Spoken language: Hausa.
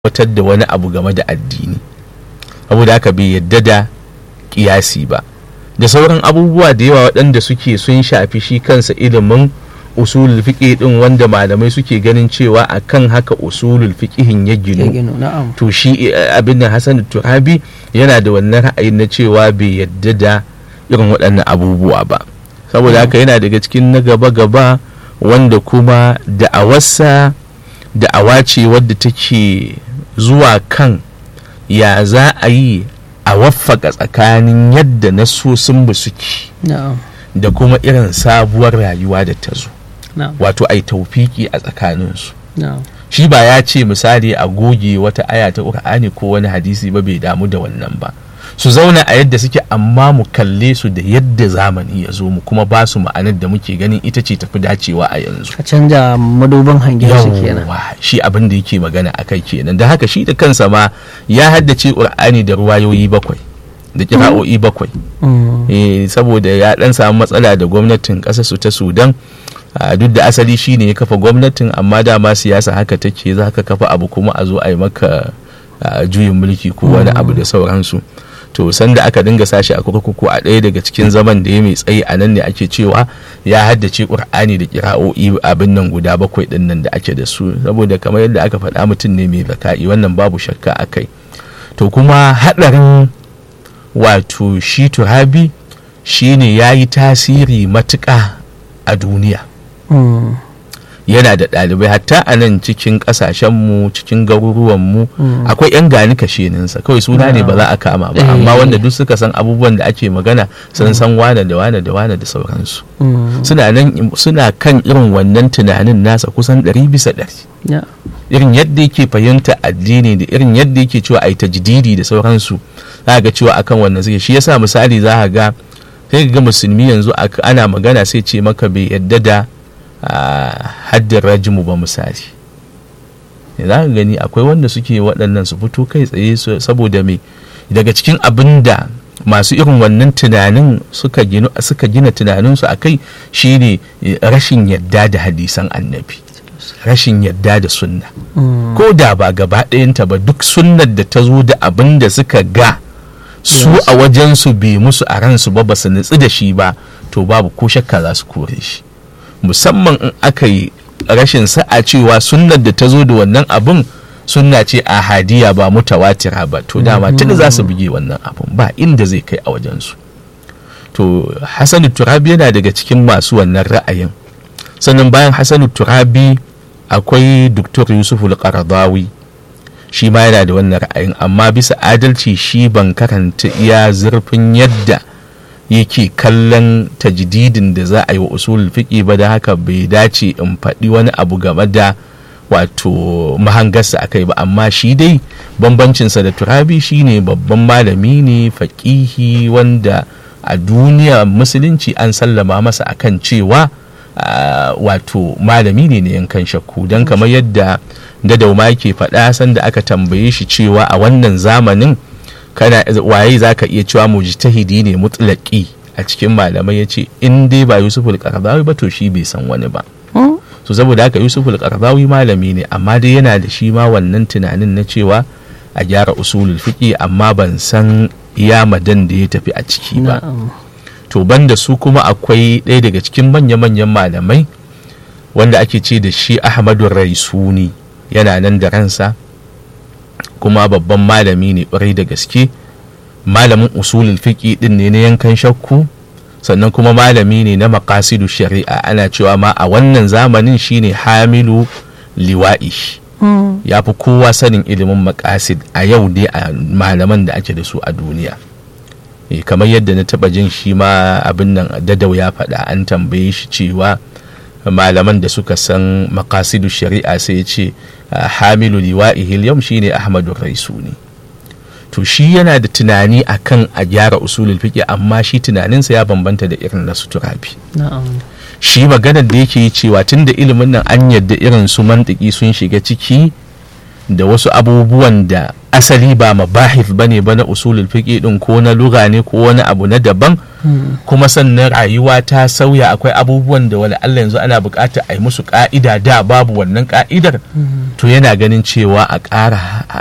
watar da wani abu game da addini saboda haka bai yadda da kiyasi ba da sauran abubuwa da yawa waɗanda suke sun shafi shi kansa ilimin usulul fiqh din wanda malamai suke ganin cewa akan haka usulul fiqhin ya ya ginu gino na'am to shi eh, abin da Hassan Turabi yana da wannan ra'ayin na cewa bai yadda da irin waɗannan abubuwa ba saboda haka yana daga cikin na gaba-gaba wanda kuma da'awarsa da'awa ce wadda take zuwa kan ya za a yi a waffaka tsakanin yadda nasosin ba suke na'am da kuma irin sabuwar rayuwa da ta zo na'am wato ai taufiki a tsakaninsu na'am shi ba ya ce misali a goge wata aya ta ƙur'ani ko wani hadisi ba bai damu da wannan ba su zauna a yadda suke amma mu kalle su da yadda zamani ya zo mu kuma ba su ma'anar da muke ganin ita ce tafi dacewa a yanzu ka canja madubin hangen su kenan yawwa shi abin da yake magana a kai kenan da haka shi da kansa ma ya haddace ƙur'ani da ruwayoyi bakwai da kira'o'i bakwai Mm, eh, saboda ya dan samu matsala da gwamnatin ƙasar su ta sudan a duk da asali shine ya kafa gwamnatin amma dama siyasa haka take za ka kafa abu kuma a zo a yi maka a, juyin mulki ko wani abu da sauransu to sanda aka dinga sashi a kurkuku a ɗaya daga cikin zaman da ya mai tsayi a nan ne ake cewa ya haddace ƙur'ani da kira'o'i abin nan guda bakwai ɗin nan da ake da su saboda kamar yadda aka faɗa mutum ne mai zaka'i wannan babu shakka a kai to kuma haɗarin wato shi turabi shine ya yi tasiri matuƙa a duniya mm, yana da ɗalibai hatta a nan cikin ƙasashenmu cikin garuruwanmu Mm. akwai 'yan gani kasheninsa kawai suna ne ba za a kama ba Eh. amma wanda duk suka san abubuwan da ake magana sun san wane da wane da wane da sauransu mm, suna nan suna kan irin wannan tunanin nasa kusan ɗari bisa ɗari ya- irin yadda yake fahimta addini da irin yadda yake cewa ai tajdidi da sauransu za ga cewa akan wannan suke shi yasa misali za ka ga sai ga musulmi yanzu ak- ana magana sai ce maka bai yadda da ah, haddin rajimu ba misali za ka gani akwai wanda suke waɗannan su fito kai tsaye su- saboda me daga cikin abin da masu irin wannan tunanin suka gina suka gina tunaninsu a kai shine eh, rashin yadda da hadisan annabi rashin yadda da sunna mm, ko da ba gaba ɗayanta ba duk sunnar da ta zo da abin da suka ga su Yes. a wajensu bai musu a ransu ba ba su nutsu da shi ba to babu ko shakka za su kore shi musamman in aka yi rashin sa'a cewa sunnar da ta zo da wannan abin sunna ce a hadiya ba mutawatira ba to dama tuni za su buge wannan abin ba inda zai kai a wajensu to hasanu turabi yana daga cikin masu wannan ra'ayin sannan bayan hasanu turabi akwai Dr. yusuf al-qaradawi shi ma yana da wannan ra'ayin amma bisa adalci shi ban karanta iya zurfin yadda yake kallon tajdidin da za a yi wa usul fiƙi ba da haka bai dace in faɗi wani abu game da wato mahangarsa a kai ba amma shi dai bambancinsa da turabi shine babban malami ne faƙihi wanda a duniya musulunci an sallama masa akan cewa ah, wato malami ne na yankan shakku don kamar yadda dadauma yake faɗa sanda aka tambaye shi cewa a wannan zamanin kana waye za ka iya cewa mujtahidi ne mutlaki a cikin malamai ya ce in dai ba yusuf al ba to shi bai san wani ba mm, so saboda haka yusuf al malami ne amma dai yana da shi ma wannan tunanin na cewa a gyara usulul fiqi amma ban san iya madan da ya tafi a ciki ba na'am to banda su kuma akwai ɗaya daga cikin manya-manyan malamai wanda ake ce da shi ahmadu raisuni yana nan da ransa kuma babban malami ne ƙwarai da gaske malamin usulul fiqi din ne na yankan shakku sannan kuma malami ne na maqasidu shari'a ana cewa ma a wannan zamanin shine hamilu liwa'i mm, ya fi kowa sanin ilimin makasid a yau dai a malaman da ake da su a duniya Eh, kamar yadda na taba jin shi ma abin nan dadau ya faɗa an tambaye shi cewa malaman da suka san makasidu shari'a sai ya ce ah, hamilu liwa'ihil yau shine ahmadu raisuni to shi yana da tunani akan a gyara usulul fiqh amma shi tunaninsa ya bambanta da irin na suturabi na'am shi maganar da yake yi cewa tun da ilimin nan an yadda irin su mantiki sun shiga ciki da wasu abubuwan da asali ba mabahif bane ba na usulul fiqi din ko na lugha ne ko wani abu na daban kuma sannan rayuwa ta sauya akwai abubuwan da wani Allah yanzu ana buƙatar a yi musu ka'ida da babu wannan ka'idar to yana ganin cewa a ƙara